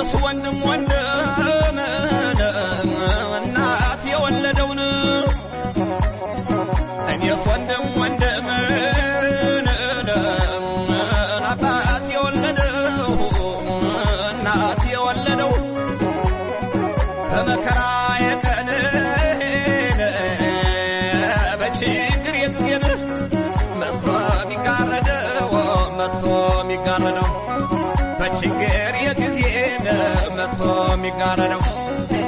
እኔስ ወንድም ወንድም እናት የወለደውን እኔስ ወንድም ወንድም አባት የወለደው እናት የወለደው በመከራ የቀን በችግር የጊዜን መስሎ የሚጋረደው መጥቶ የሚጋረደው በችግር የጊዜን መጥቶ የሚጋረደው